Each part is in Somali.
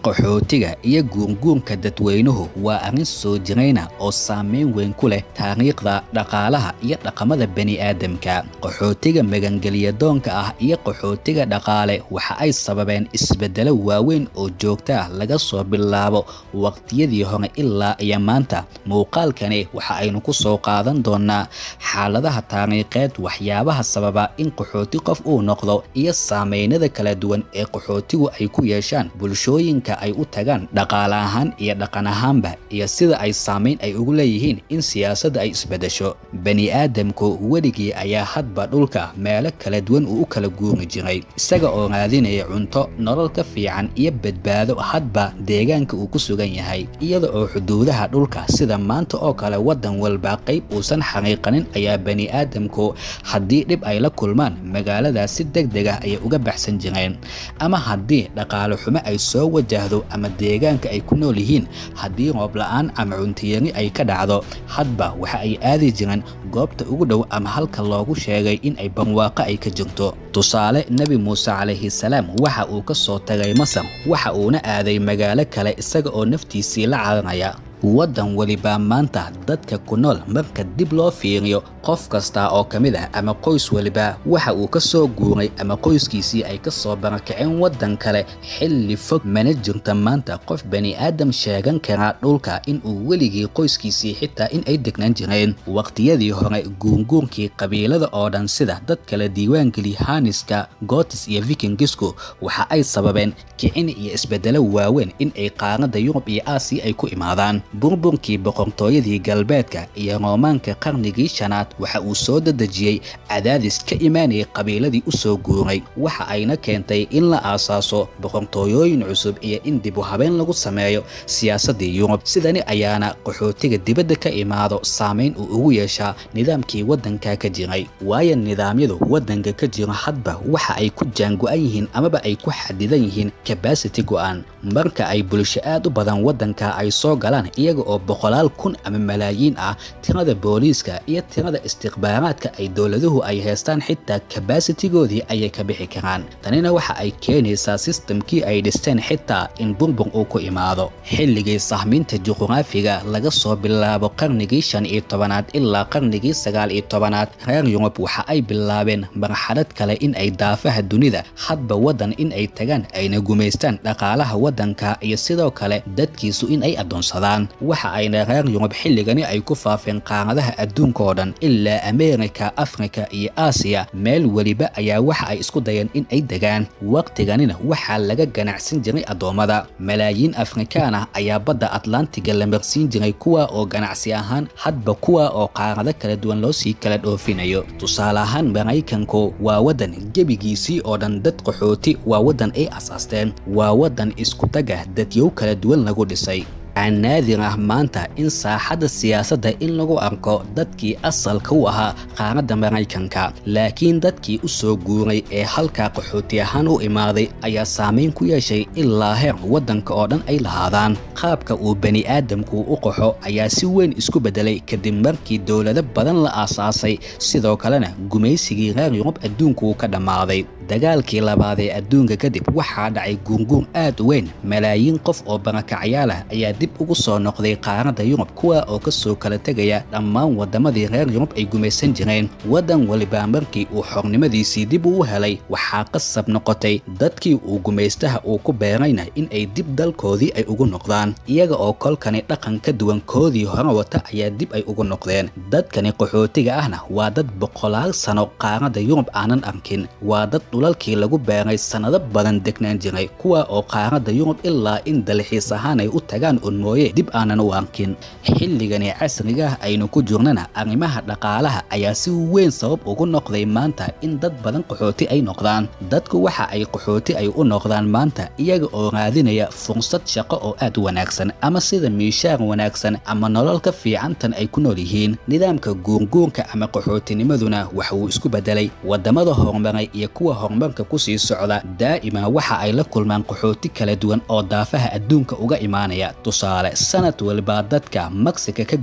qaxootiga iyo guurguurka dadweynuhu waa arrin soo jirayna oo saameyn weyn ku leh taariikhda dhaqaalaha iyo dhaqamada bani'aadamka qaxootiga magangelyadoonka ah iyo qaxootiga dhaqaale waxa ay sababeen isbeddelo waaweyn oo joogta ah laga soo bilaabo waqtiyadii hore ilaa iyo maanta muuqaalkani waxa aynu ku soo qaadan doonaa xaaladaha taariikheed waxyaabaha sababa in qaxooti qof uu noqdo iyo saameynada kala duwan ee qaxootigu ay ku yeeshaan bulshooyinka ay u tagaan dhaqaale ahaan iyo dhaqan ahaanba iyo sida ay saameyn ay ugu leeyihiin in siyaasadda ay isbeddesho bani'aadamku weligii ayaa hadba dhulka meelo kala duwan uu u kala guuri jiray isaga oo raadinaya cunto nolol ka fiican iyo badbaado hadba deegaanka uu ku sugan yahay iyada oo xuduudaha dhulka sida maanta oo kale waddan walba qayb uusan xaqiiqanin ayaa bani'aadamku haddii dhib ay la kulmaan magaaladaas si deg deg ah ayay uga baxsan jireen ama haddii dhaqaale xumo ay soo wajahdo ama deegaanka ay ku nool yihiin haddii roob la'aan ama cuntiyari ay ka dhacdo hadba waxa ay aadi jireen goobta ugu dhow ama halka loogu sheegay in ay barwaaqo ay ka jirto tusaale nebi muuse calayhi salaam waxa uu ka soo tagay masar waxa uuna aaday magaalo kale isaga oo naftiisii la caranaya waddan welibaa maanta dadka ku nool marka dib loo fiiriyo qof kasta oo ka mid ah ama qoys weliba waxa uu ka soo guuray ama qoyskiisii ay ka soo barakaceen waddan kale xilli fog mana jirta maanta qof bani'aadam sheegan karaa dhulka in uu weligii qoyskiisii xitaa in ay degnaan jireen waqtiyadii hore guurguurkii qabiilada oo dhan sida dad kala diiwaangeli haniska gootis iyo vikingisku waxa ay sababeen kicin iyo isbeddelo waaweyn in ay qaaradda yurub iyo aasiya ay ku imaadaan burburkii boqortooyadii galbeedka iyo roomaanka qarnigii shanaad waxa uu soo dadejiyey cadaadis ka imaanayay qabiiladii u soo guuray waxa ayna keentay in la aasaaso boqortooyooyin cusub iyo in dib u habeen lagu sameeyo siyaasaddii yurub sidani ayaana qaxootiga dibadda ka imaado saamayn uu ugu yeeshaa nidaamkii waddanka ka jiray waayo nidaamyadu waddanka ka jiro hadba waxa ay ku jaango-an yihiin amaba ay ku xadidan yihiin kabasity go'an marka ay bulsho aad u badan waddanka ay soo galaan iyaga oo boqolaal kun ama malaayiin ah tirada booliiska iyo tirada istikhbaaraadka ay dowladuhu ay haystaan xitaa kabasitigoodii ayay ka bixi karaan tanina waxa ay keenaysaa sistamkii ay dhisteen xitaa in burbur uu ku imaado xilligii sahmiinta juquraafiga laga soo bilaabo qarnigii shan iyo tobanaad ilaa qarnigii sagaal iyo tobanaad reer yurub waxa ay bilaabeen marxalad kale in ay daafaha dunida hadba waddan in ay tagaan ayna gumaystaan dhaqaalaha waddanka iyo sidoo kale dadkiisu in ay addoonsadaan waxa ayna reer yurub xilligani ay ku faafeen qaaradaha adduunka oo dhan ilaa ameerika afrika iyo aasiya meel weliba ayaa waxa ay isku dayeen in ay degaan waqtiganina waxaa laga ganacsan jiray addoommada malaayiin afrikaan ah ayaa badda atlantiga la marsiin jiray kuwa oo ganacsi ahaan hadba kuwa oo qaarado kala duwan loo sii kala dhoofinayo tusaale ahaan maraykanku waa waddan gebigiisii oo dhan dad qaxooti waa waddan ay asaasteen waa waddan isku taga dadyow kala duwan lagu dhisay waxaa naadir ah maanta in saaxadda siyaasadda in lagu arko dadkii asalka u ahaa qaaradda maraykanka laakiin dadkii u soo guuray ee halkaa qaxooti ahaan u imaaday ayaa saamayn ku yeeshay ilaa heer waddanka oo dhan ay lahaadaan qaabka uu bani'aadamku u qaxo ayaa si weyn isku beddelay kadib markii dowlado badan la aasaasay sidoo kalena gumaysigii reer yurub adduunku ka dhammaaday dagaalkii labaad ee adduunka kadib waxaa dhacay guurguur aad u weyn malaayiin qof oo barakacyaal ah ayaa dib ugu soo noqday qaaradda yurub kuwa oo ka soo kala tegaya dhammaan waddamadii reer yurub ay gumaysan jireen waddan weliba markii uu xornimadiisii dib uu helay waxaa qasab noqotay dadkii uu gumaystaha uu ku beerayna in ay dib dalkoodii ay ugu noqdaan iyaga oo kolkani dhaqan ka duwan koodii hore wata ayaa dib ay ugu noqdeen dadkani qaxootiga ahna waa dad boqolaal sano qaaradda yurub aanan arkin waa dad dhulalkii lagu beeray sannado badan degnaan jiray kuwa oo qaaradda yurub ilaa in dalxiis ahaan ay u tagaan un mooye dib aanan u arkin xilligani casrigaah aynu ku jirnana arrimaha dhaqaalaha ayaa si weyn sabab ugu noqday maanta in dad badan qaxooti ay noqdaan dadku waxa ay qaxooti ay u noqdaan maanta iyaga oo raadinaya fursad shaqo oo aad u wanaagsan ama sida miishaar wanaagsan ama nolol ka fiicantan ay ku nool yihiin nidaamka guurguurka ama qaxootinimaduna waxa uu isku beddelay waddamada horumaray iyo kuwa horumarka ku sii socda daa'ima waxa ay la kulmaan qaxooti kala duwan oo daafaha adduunka uga imaanaya tusaale sanad walba dadka meksika ka gudba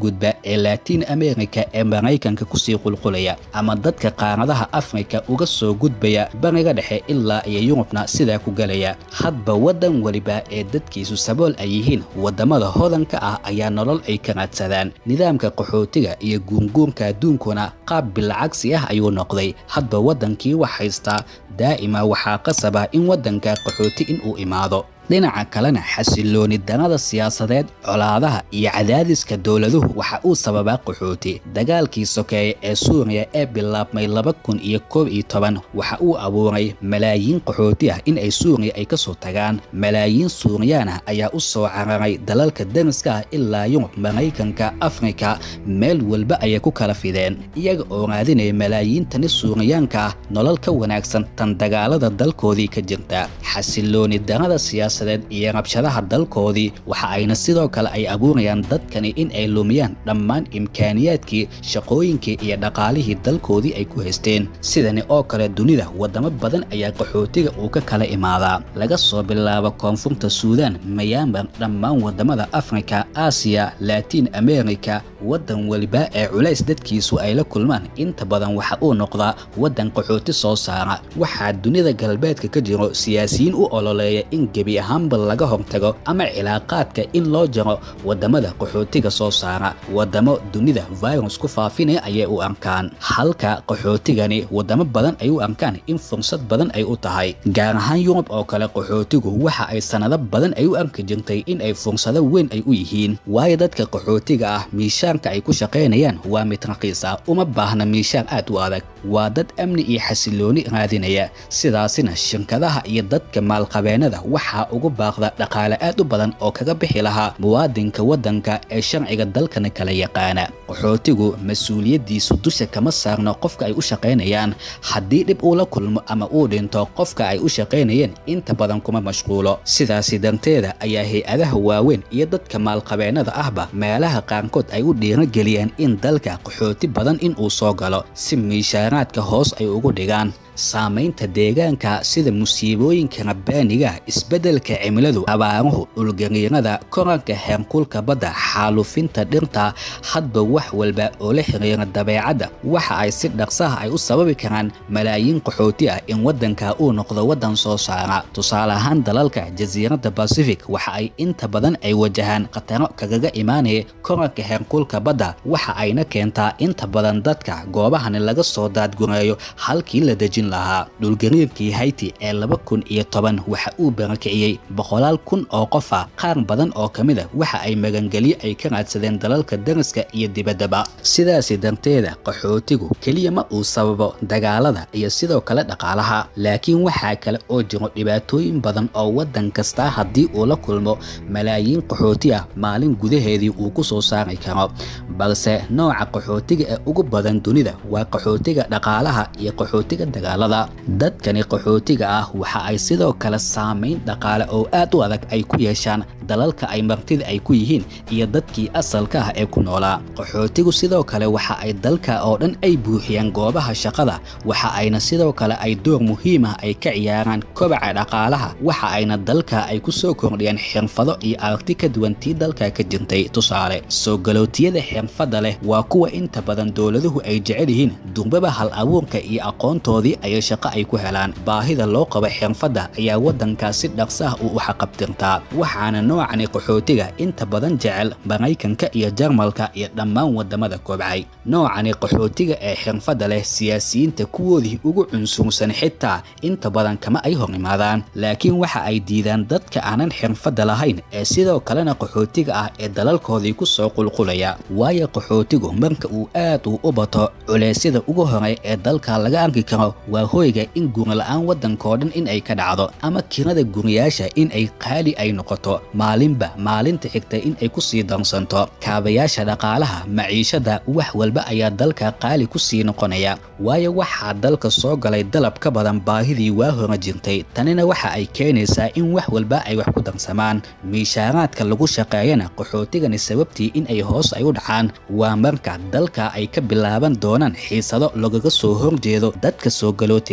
ee latiin america ee maraykanka kusii qulqulaya ama dadka qaaradaha afrika uga soo gudbaya bariga dhexe ilaa iyo yurubna sidaa ku gelaya hadba waddan weliba ee dadkiisu sabool ay yihiin waddamada hodanka ah ayaa nolol ay ka raadsadaan nidaamka qaxootiga iyo guunguunka adduunkuna qaab bilcagsi ah ayuu noqday hadba waddankii wax haystaa daa'ima waxaa qasaba in waddanka qaxooti inuu imaado dhinaca kalena xasilooni darada siyaasadeed colaadaha iyo cadaadiska dowladuhu waxa uu sababaa qaxooti dagaalkii sokeeye ee suuriya ee bilaabmay laba kun iyo koob iyo toban waxa uu abuuray malaayiin qaxooti ah in ay suuriya ay ka soo tagaan malaayiin suuriyaan ah ayaa u soo cararay dalalka dariska ah ilaa yurub maraykanka afrika meel walba ayay ku kala fideen iyaga oo raadinaya malaayiintani suuriyaanka ah nolol ka wanaagsan tan dagaalada dalkoodii ka jirta xasilooni darada siyaasa iyo rabshadaha dalkoodii waxa ayna sidoo kale ay abuurayaan dadkani in ay lumiyaan dhammaan imkaaniyaadkii shaqooyinkii iyo dhaqaalihii dalkoodii ay ku haysteen sidani oo kale dunida waddamo badan ayaa qaxootiga uu ka kala imaadaa laga soo bilaabo koonfurta suudaan mayaamar dhammaan waddamada afrika aasiya laatiin amerika waddan weliba ee culays dadkiisu ay la kulmaan inta badan waxa uu noqdaa waddan qaxooti soo saara waxaa dunida galbeedka ka jiro siyaasiyiin u ololeeya in gebi ahaanba laga hortago ama cilaaqaadka in loo jaro waddamada qaxootiga soo saara waddamo dunida virus ku faafinaya ayay u arkaan halka qaxootigani waddamo badan ay u arkaan in fursad badan ay u tahay gaar ahaan yurub oo kale qaxootigu waxa ay sannado badan ay u arki jirtay in ay fursado weyn ay u yihiin waayo dadka qaxootiga ah miishaanka ay ku shaqaynayaan waa mid raqiis ah uma baahna miishaan aad u adag waa dad amni iyo xasilooni raadinaya sidaasina shirkadaha iyo dadka maalqabeennada waxaa ugu baaqda dhaqaale aad u badan oo kaga bixi lahaa muwaadinka waddanka ee sharciga dalkana kala yaqaana qaxootigu mas-uuliyaddiisu dusha kama saarno qofka ay u shaqaynayaan haddii dhib uu la kulmo ama uu dhinto qofka ay u shaqaynayeen inta badan kuma mashquulo sidaasi darteeda ayaa hay-adaha waaweyn iyo dadka maalqabeennada ahba meelaha qaarkood ay u dhiirageliyeen in dalka qaxooti badan in uu soo galo si miishaaraadka hoos ay ugu dhigaan saamaynta deegaanka sida musiibooyinka rabbaaniga isbeddelka cimiladu abaaruhu dhulgariirada koranka heerkulka badda xaalufinta dhirta hadba wax walba oo la xiriira dabeecadda waxa ay si dhaqsaha ay u sababi karaan malaayiin qaxooti ah in waddanka uu noqdo waddan soo saara tusaale ahaan dalalka jasiiradda bacific waxa ay inta badan ay wajahaan khataro kagaga imaanaya koranka heerkulka badda waxa ayna keentaa inta badan dadka goobahani laga soo daadgureeyo halkii la dejin lahaa dhulgariirkii hayti ee laba kun iyo toban waxa uu barakiciyey boqolaal kun oo qof ah qaar badan oo ka mid a waxa ay magangelyo ay ka raadsadeen dalalka dariska iyo dibaddaba sidaasi darteeda qaxootigu keliya ma uu sababo dagaalada iyo sidoo kale dhaqaalaha laakiin waxaa kale oo jiro dhibaatooyin badan oo waddan kasta haddii uu la kulmo malaayiin qaxooti ah maalin gudaheedii uu ku soo saari karo balse nooca qaxootiga ee ugu badan dunida waa qaxootiga dhaqaalaha iyo qaxootiga dagaalada dadkani qaxootiga ah waxa ay sidoo kale saamayn dhaqaale oo aad u adag ay ku yeeshaan dalalka ay martida ay ku yihiin iyo dadkii asalka ah ee ku noolaa qaxootigu sidoo kale waxa ay dalka oo dhan ay buuxiyaan goobaha shaqada waxa ayna sidoo kale ay door muhiim ah ay ka ciyaaraan kobaca dhaqaalaha waxa ayna dalka ay ku soo kordhiyaan xirfado iyo aragti ka duwan tii dalka ka jirtay tusaale soo galootiyada xirfadda leh waa kuwa inta badan dowladuhu ay jecel yihiin durbaba hal abuurka iyo aqoontoodii ayay shaqo ay ku helaan baahida loo qabo xirfadda ayaa waddankaas si dhaqsa ah uu u xaqabtirtaa waxaana noocani qaxootiga inta badan jecel maraykanka iyo jarmalka iyo dhammaan waddamada kobcay noocani qaxootiga ee xirfadda leh siyaasiyiinta kuwoodii ugu cunsursan xitaa inta badan kama ay hor imaadaan laakiin waxa ay diidaan dadka aanan xirfadda lahayn ee sidoo kalena qaxootiga ah ee dalalkoodii ku soo qulqulaya waayo qaxootigu marka uu aad uu u bato culeysyada ugu horey ee dalka laga arki karo waa hoyga in gurila'aan waddankao dhan in ay ka dhacdo ama kirada guriyaasha in ay qaali ay noqoto maalinba maalinta xigta in ay ku sii darsanto kaabayaasha dhaqaalaha maciishada wax walba ayaa dalka qaali ku sii noqonaya waayo waxaa dalka soo galay dalab ka badan baahidii waa hore jirtay tanina waxa ay keenaysaa in wax walba ay wax ku darsamaan miishaaraadka lagu shaqeeyana qaxootigani sababtii in ay hoos ay u dhacaan waa marka dalka ay ka bilaaban doonaan xiisado lagaga soo horjeedo dadka soo galootiga ah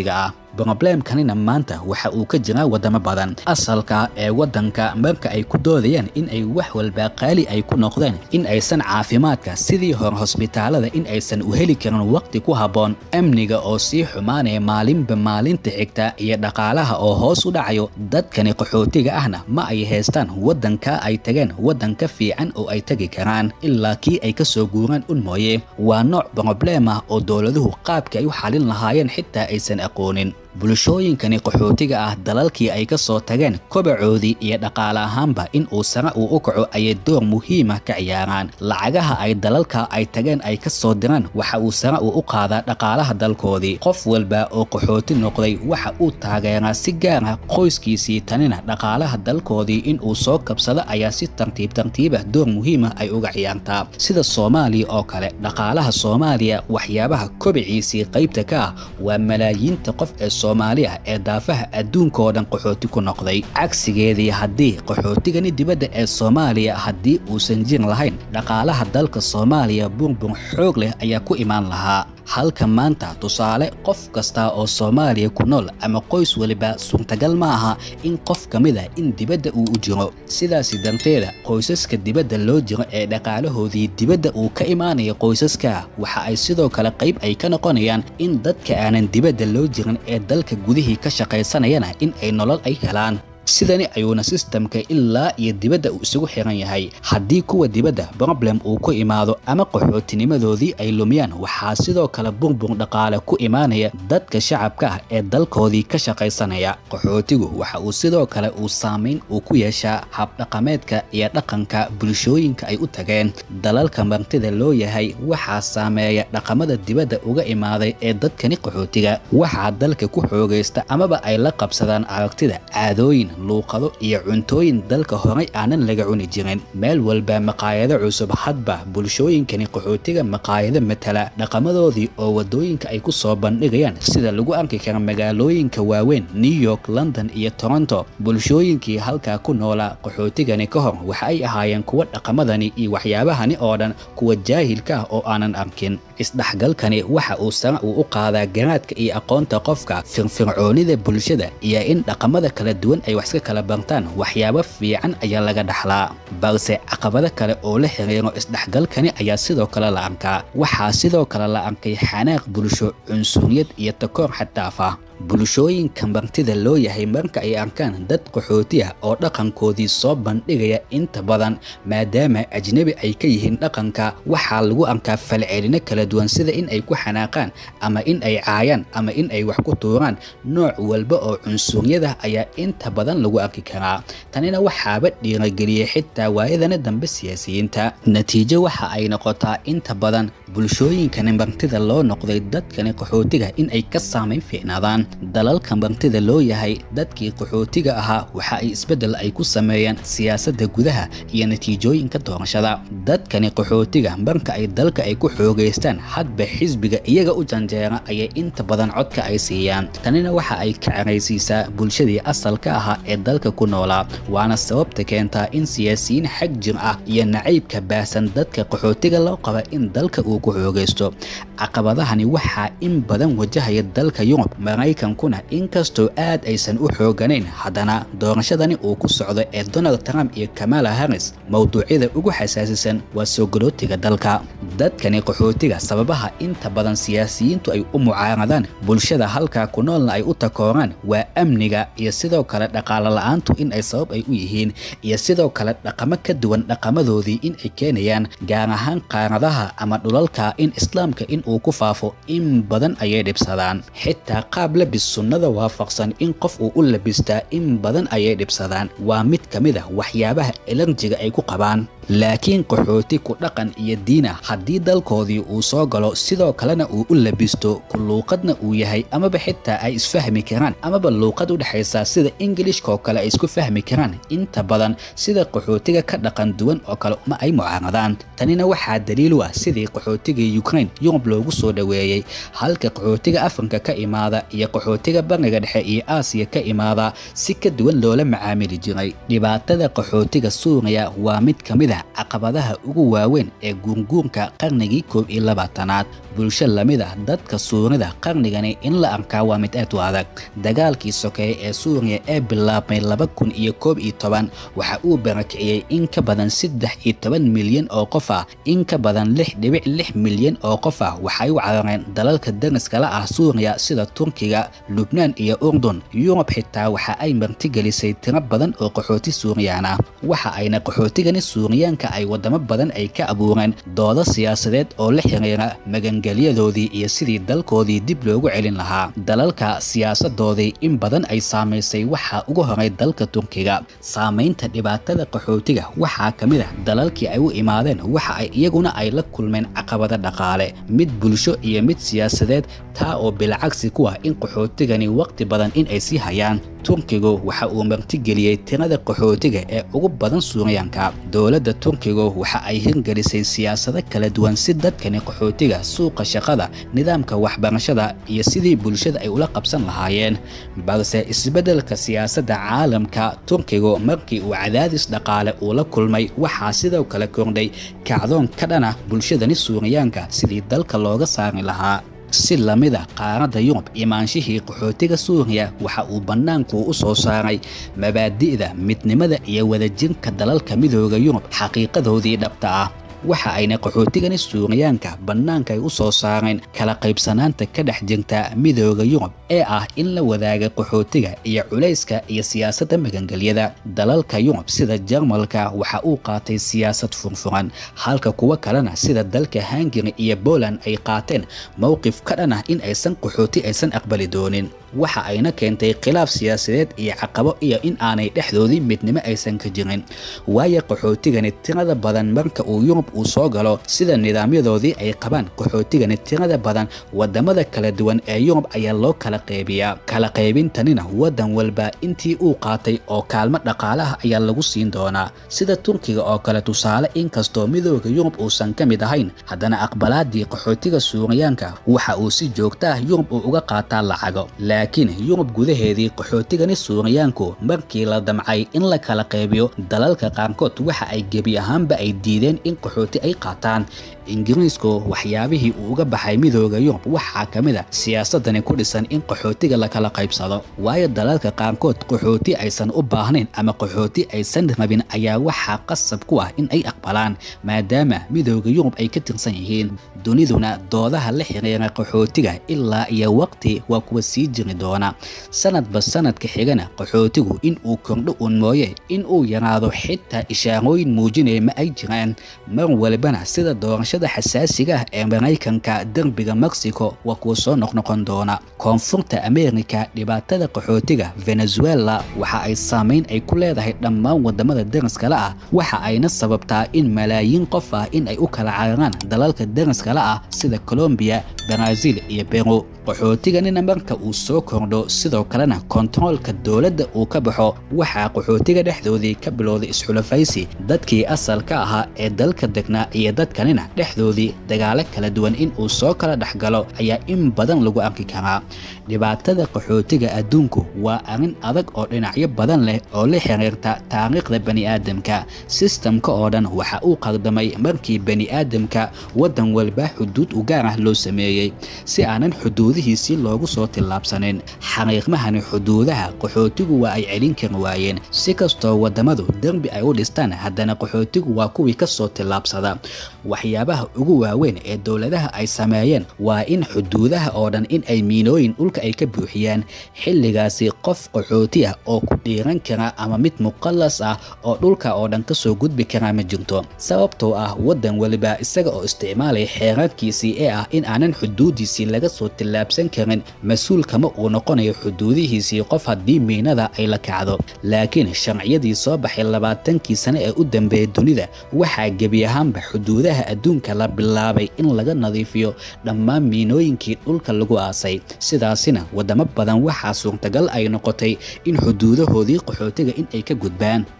broblemkanina maanta waxa uu ka jiraa wadamo badan asalka ee waddanka marka ay ku doodayaan in ay wax walba qaali ay ku noqdeen in aysan caafimaadka sidii hore hosbitaalada in aysan u heli karin waqti ku habboon amniga oo sii xumaanaya maalinba maalinta xigta iyo dhaqaalaha oo hoos u dhacayo dadkani qaxootiga ahna ma ay haystaan waddanka ay tageen waddan ka fiican oo ay tegi karaan ilaa kii ay ka soo guuraan un mooye waa nooc broblem ah oo dowladuhu qaabka ay u xalin lahaayeen xitaa aysan aqoonin bulshooyinkani qaxootiga ah dalalkii ay ka soo tageen kobacoodii iyo dhaqaale ahaanba in uu sare uu u kaco ayay door muhiima ka ciyaaraan lacagaha ay dalalka ay tageen ay ka soo diraan waxa uu sare uu u qaadaa dhaqaalaha dalkoodii qof walba oo qaxooti noqday waxa uu taageeraa si gaar ah qoyskiisii tanina dhaqaalaha dalkoodii in uu soo kabsado ayaa si tartiib tartiiba door muhiima ay uga ciyaartaa sida soomaaliya oo kale dhaqaalaha soomaaliya waxyaabaha kobiciisii qaybta ka ah waa malaayiinta qof ee soomaaliya ee daafaha adduunka oo dhan qaxooti ku noqday cagsigeedii haddii qaxootigani dibadda ee soomaaliya haddii uusan jir lahayn dhaqaalaha dalka soomaaliya burbur xoog leh ayaa ku imaan lahaa halka maanta tusaale qof kasta oo soomaaliya ku nool ama qoys weliba suurtagal ma aha in qof ka mid ah in dibadda uu u jiro sidaasi darteeda qoysaska dibadda loo jiro ee dhaqaalahoodii dibadda uu ka imaanaya qoysaska waxa ay sidoo kale qayb ay ka noqonayaan in dadka aanan dibadda loo jirin ee dalka gudihii ka shaqaysanayana in ay nolol ay helaan sidani ayuuna sistamka ilaa iyo dibadda uu isugu xiran yahay haddii kuwa dibadda broblem uu ku imaado ama qaxootinimadoodii ay lumiyaan waxaa sidoo kale burbur dhaqaale ku imaanaya dadka shacabka ah ee dalkoodii ka shaqaysanaya qaxootigu waxa uu sidoo kale uu saamayn uu ku yeeshaa habdhaqameedka iyo dhaqanka bulshooyinka ay u tageen dalalka martida loo yahay waxaa saameeya dhaqamada dibadda uga imaaday ee dadkani qaxootiga waxaa dalka ku xoogaysta amaba ay la qabsadaan aragtida caadooyin luuqado iyo cuntooyin dalka horay aanan laga cuni jirin meel walba maqaayado cusub hadba bulshooyinkani qaxootiga maqaayado matala dhaqamadoodii oo wadooyinka ay ku soo bandhigayaan sida lagu arki kara magaalooyinka waaweyn new york london iyo toronto bulshooyinkii halkaa ku noolaa qaxootigani ka hor waxa ay ahaayeen kuwa dhaqamadani iyo waxyaabahani oo dhan kuwa jaahilka ah oo aanan arkin isdhexgalkani waxa uu sare uu u qaadaa garaadka iyo aqoonta qofka firfircoonida bulshada iyo in dhaqamada kala duwan ay wax iska kala bartaan waxyaabo fiican ayaa laga dhaxlaa balse caqabado kale oo la xiriiro isdhexgalkani ayaa sidoo kale la arkaa waxaa sidoo kale la arkay xanaaq bulsho cunsuriyad iyo takoor xaddaaf ah bulshooyinka martida loo yahay marka ay arkaan dad qaxooti ah oo dhaqankoodii soo bandhigaya inta badan maadaama ajnebi ay ka yihiin dhaqanka waxaa lagu arkaa falcelino kala duwan sida in ay ku xanaaqaan ama in ay caayaan ama in ay wax ku tuuraan nooc walba oo cunsuryada ayaa inta badan lagu arki karaa tanina waxaaba dhiirageliyey xitaa waayadana dambe siyaasiyiinta natiijo waxa ay noqotaa inta badan bulshooyinkani martida loo noqday dadkani qaxootiga in ay ka saamayn fiicnaadaan dalalka martida loo yahay dadkii qaxootiga ahaa waxa ay isbeddel ay ku sameeyeen siyaasadda gudaha iyo natiijooyinka doorashada dadkani qaxootiga marka ay dalka ay ku xoogaystaan hadba xisbiga iyaga u janjeera ayay inta badan codka ay siiyaan tanina waxa ay ka caraysiisaa bulshadii asalka ahaa ee dalka ku noolaa waana sababta keentaa in siyaasiyiin xag jir ah iyo nacaybka baahsan dadka qaxootiga loo qaba in dalka uu ku xoogaysto caqabadahani waxaa in badan wajahaya dalka yurub maraykankuna inkastoo aad aysan u xooganayn haddana doorashadani uu ku socdo ee donald trump iyo kamala harris mowduucyada ugu xasaasisan waa soo galootiga dalka dadkani qaxootiga sababaha inta badan siyaasiyiintu ay u mucaaradaan bulshada halkaa ku noolna ay u takooraan waa amniga iyo sidoo kale dhaqaalo la-aantu in ay sabab ay u yihiin iyo sidoo kale dhaqamo ka duwan dhaqamadoodii in ay keenayaan gaar ahaan qaaradaha ama dhulalka in islaamka in uu ku faafo in badan ayay dhibsadaan xitaa qaab labis sunnada waafaqsan in qof uu u labistaa in badan ayay dhibsadaan waa mid ka mid ah waxyaabaha elarjiga ay ku qabaan laakiin qaxooti ku dhaqan iyo diina haddii dalkoodii uu soo galo sidoo kalena uu u labisto ku luuqadna uu yahay amaba xitaa ay isfahmi karaan amaba luuqad u dhexaysa sida ingilishka oo kale ay isku fahmi karaan inta badan sida qaxootiga ka dhaqan duwan oo kale uma ay mucaaradaan tanina waxaa daliil u ah sidii qaxootiga ukraine yurub loogu soo dhoweeyey halka qaxootiga afrika ka imaada iyo qaxootiga bariga dhexe iyo aasiya ka imaada si ka duwan loola macaamili jiray dhibaatada qaxootiga suuriya waa mid ka mid ah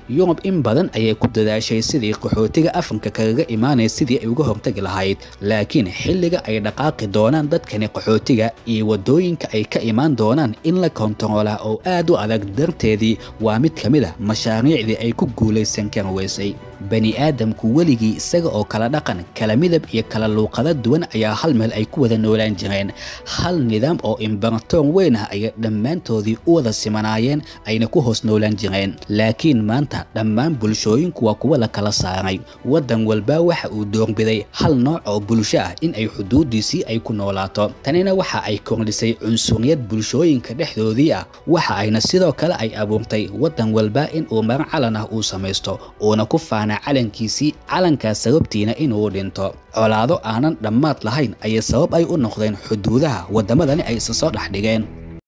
yurub in badan ayay ku dadaashay sidii qaxootiga afrika kaga imaanaya sidii ay uga hortagi lahayd laakiin xilliga ay dhaqaaqi doonaan dadkani qaxootiga iyo wadooyinka ay ka imaan doonaan in la kontaroolaa oo aad u adag darteedii waa mid ka mid a mashaariicdii ay ku guulaysan kari weysay bani aadamku weligii isaga oo kala dhaqan kala midab iyo kala luuqada duwan ayaa hal meel ay ku wada noolaan jireen hal nidaam oo imbaratoor weyn ah ayay dhammaantoodii u wada simanaayeen ayna ku hoos noolaan jireen laakiin maanta dhammaan bulshooyinku waa kuwa la kala saaray waddan walba waxa uu doorbiday hal nooc oo bulsho ah in ay xuduudiisii ay ku noolaato tanina waxa ay kordhisay cunsuriyad bulshooyinka dhexdoodii ah waxa ayna sidoo kale ay abuurtay waddan walba in uu mar calan ah uu samaysto uuna ku faana calankiisii calankaas sababtiina inuu dhinto colaado aanan dhammaad lahayn ayay sabab ay u noqdeen xuduudaha waddamadani ay isa soo dhex dhigeen